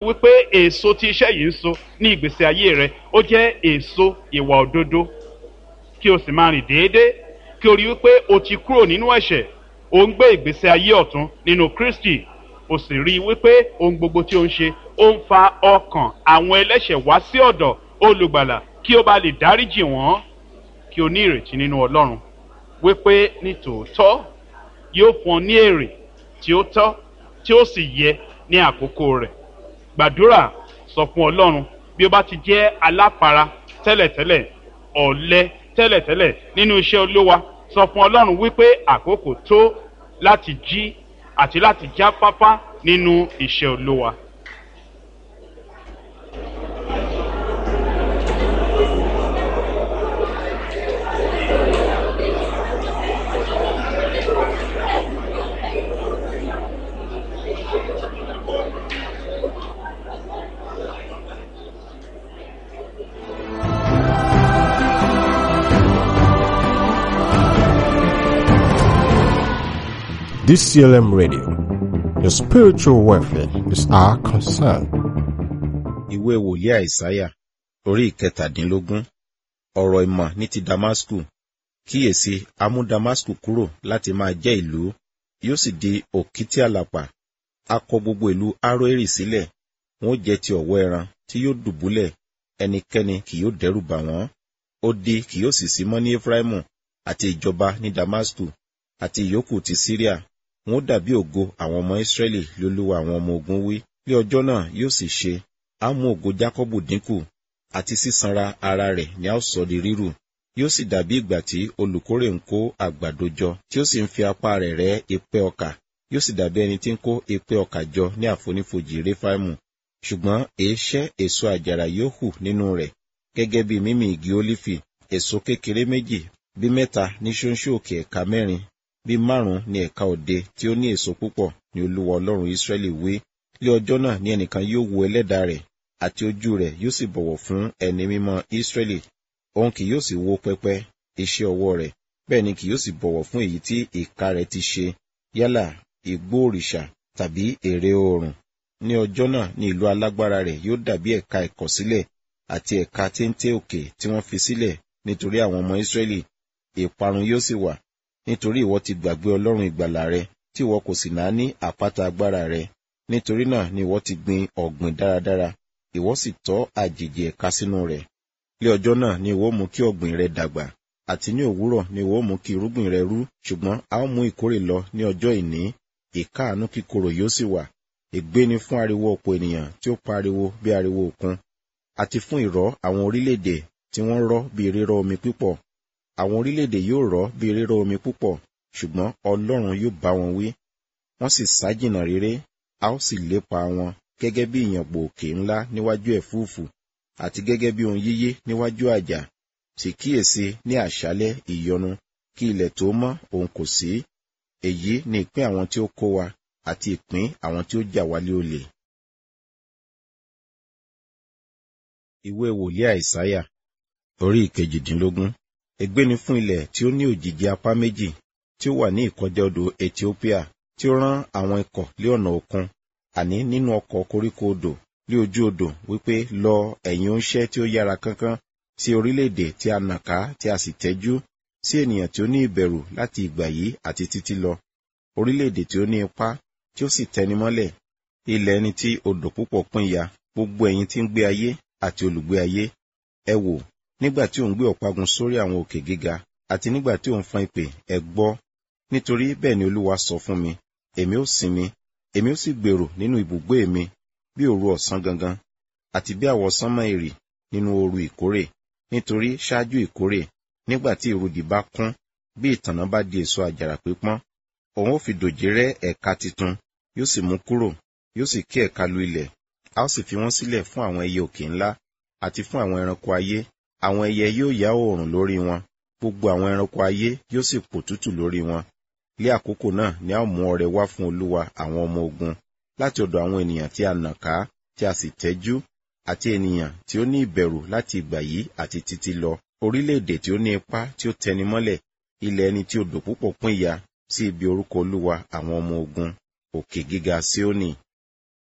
wípé èso tí iṣẹ́ yìí ń so ní ìgbésí ayé rẹ ó jẹ́ èso ìwà òdodo kí o sì máa rìn déédéé kí o rí wípé o ti kúrò nínú ẹ̀ṣẹ̀ o ń gbé ìgbésí ayé ọ̀tún nínú kristi o sì rí i wípé ohun gbogbo tí o ń ṣe ó ń fa ọkàn àwọn ẹlẹ́ṣẹ̀ wá sí ọ̀dọ̀ olùgbàlà kí o bá lè dáríjì wọ́n kí o ní ìrètí nínú ọlọ́run wípé ní tòótọ́ yóò fún ọ ní èrè tí ó tọ́ tí ó sì yẹ ní àkókò rẹ̀ gbàdúrà sọ fún ọlọ́run bí o bá ti jẹ́ aláfara tẹ́lẹ̀tẹ́lẹ̀ ọ̀lẹ tẹ́lẹ̀tẹ́lẹ̀ nínú iṣẹ́ olówa sọ fún ọlọ́run wípé àkókò tó láti jí àti láti jáfáfá nínú iṣẹ́ olówa. DCLM Radio. Your spiritual welfare is our concern. ìwé wòlíì àìsáyà orí ìkẹtàdínlógún ọ̀rọ̀ ìmọ̀ ní ti damasku kíyèsí a mú damasku kúrò láti máa jẹ́ ìlú yóò sì di òkìtì àlàpà a kọ gbogbo ìlú aroeri sílẹ̀ wọn ó jẹ́ ti ọ̀wọ́ ẹran tí yóò dùbúlẹ̀ ẹnikẹ́ni kì yóò dẹ́rù bà wọ́n ó di kì yóò sì sí mọ́ ní efraimu àti ìjọba ní damasku àti ìyókù ti syria wọn ó dàbí ògo àwọn ọmọ israẹli lólúwa àwọn ọmọ ogun wí ní ọjọ́ náà yóò sì ṣe á mú ògo jákọ́bù dínkù àti sísanra ara rẹ̀ ni a ó sọ di rírù yóò sì dàbí ìgbà tí olùkórè ń kó àgbàdo jọ tí ó sì ń fi apá rẹ̀ rẹ́ epẹ́ ọkà yóò sì dàbí ẹni tí ń kó epẹ́ ọkà jọ ní àfonífojì réfáìmù ṣùgbọ́n èéṣẹ́ èso àjàrà yóò hù nínú rẹ̀ gẹ́gẹ́ bí mímì igi ólífì èso kékeré méjì bí mẹ́ta ní ṣóńṣó òkè ẹ̀ka mẹ́rin bí márùn-ún ní ẹ̀ka òde tí ó ní èso púpọ̀ ní olúwa ọlọ́run ísírẹ́lì wí lé ọjọ́ náà ní ẹnìkan yóò wo ẹlẹ́dàá rẹ̀ àti ojú rẹ̀ yóò sì bọ̀wọ̀ fún ẹni mímọ́ ísírẹ́lì òun kì yóò sì wo pẹpẹ iṣẹ́ ọwọ́ rẹ̀ bẹ́ẹ̀ ni kì yóò sì bọ̀wọ̀ fún èyí tí ìka rẹ̀ ti ṣe yálà igbó òrìṣà tàbí ère oòrùn ní ọjọ́ náà ní ìlú alágbára rẹ̀ yóò dàbí ẹ̀ka ìkọ̀sílẹ̀ àti ẹ̀ka téńté òkè tí wọ́n fi sílẹ̀ nítorí àwọn ọmọ ísírẹ́lì ìparun yóò sì wà nítorí ìwọ ti gbàgbé ọlọ́run ìgbàlà rẹ tí ìwọ kò sì náà ní àpáta agbára rẹ nítorí náà ni ìwọ ti gbin ọ̀gbìn dáradára ìwọ sì tọ́ àjèjì ẹ̀ka sínú rẹ̀ lé ọjọ́ náà ni ìwọ mú kí ọ̀gbìn rẹ dàgbà àti ní òwúrọ̀ ni ìwọ mú kí irúgbìn rẹ rú ṣùgbọ́n a ó mú ìkórè lọ ní ọjọ́ ìní ìkáàánú kíkorò yóò sì wà ègbé ni fún ariwo ọ̀pọ̀ ènìyàn tí ó pariwo bí ariwo òkun àti fún ìrọ́ àwọn orílẹ̀-èdè tí wọ́n rọ́ bí rírọ́ omi púpọ̀ àwọn orílẹ̀-èdè yóò rọ́ bí rírọ́ omi púpọ̀ ṣùgbọ́n ọlọ́run yóò bá wọn wí wọ́n sì sá jìnnà réré a ó sì lépa wọn gẹ́gẹ́ bí ìyàngbò òkè ńlá níwájú ẹ̀fúùfù àti gẹ́gẹ́ bí ohun yíyé níwájú àjà sì kíyèsí ní àṣálẹ́ ìyọnu kí ilẹ̀ tó mọ́ òun kò sí èyí ni ìpín àwọn tí ó kó wa àti ìpín àwọn tí ó jà wálé olè. ìwé wòlíì àìsáyà orí ìkejìdínlógún ègbé ni fún ilẹ̀ tí ó ní òjìji apá méjì tí ó wà ní ìkọjá odò ethiopia tí ó rán àwọn ikọ̀ lé ọ̀nà òkun àní nínú ọkọ̀ koríko odò lé ojú odò wípé lọ ẹ̀yin oúnṣẹ́ tí ó yára kánkán sí orílẹ̀-èdè tí a nà ká tí a sì tẹ́jú sí ènìyàn tí ó ní ìbẹ̀rù láti ìgbà yìí àti títí lọ orílẹ̀-èdè tí ó ní ipá tí ó sì tẹni mọ́lẹ̀ ilẹ̀ ẹni tí odò púpọ̀ pín ya gbogbo ẹ̀yin tí ń gbé ayé àti olùgbé ayé ẹ wò nígbà tí ò ń gbé ọ̀págun sórí àwọn òkè gíga àti nígbà tí ò ń fọn ìpè ẹ gbọ́ nítorí bẹ́ẹ̀ ni olúwa sọ fún mi èmi ó sinmi èmi ó sì gbèrò nínú ibùgbé mi bí òru ọ̀sán gangan àti bí àwọ̀ sánmọ́ èrì nínú ooru ìkórè nítorí ṣáájú ìkórè nígbà tí ìrudì bá kún bí ìtànná bá di èso àjàrà pípọ́n òun ó fi dòjé rẹ́ ẹ̀ka titun yóò sì mú kúrò yóò sì ké ẹ̀ka lu ilẹ̀ a ó sì fi wọ́n sílẹ̀ fún àwọn ẹyẹ òkè ńlá àti fún àwọn ẹranko ayé àwọn ẹyẹ yóò yá oòrùn lórí wọn gbogbo àwọn ẹranko ayé yóò sì pò tútù lórí wọn lé àkókò náà ni a ó mú ọrẹ wá fún olúwa àwọn ọmọ ogun láti ọ̀dọ̀ àwọn ènìyàn tí a nà ká tí a sì tẹ́jú àti ènìyàn tí ó ní ìbẹ̀rù láti ìgbà yìí àti títí lọ orílẹ̀-èdè tí ó ní ipá tí ó tẹni mọ́lẹ̀ ilẹ̀ ẹni tí odò púpọ̀ pín ya sí ibi orúkọ olúwa àwọn ọmọ ogun òkè gíga Síónì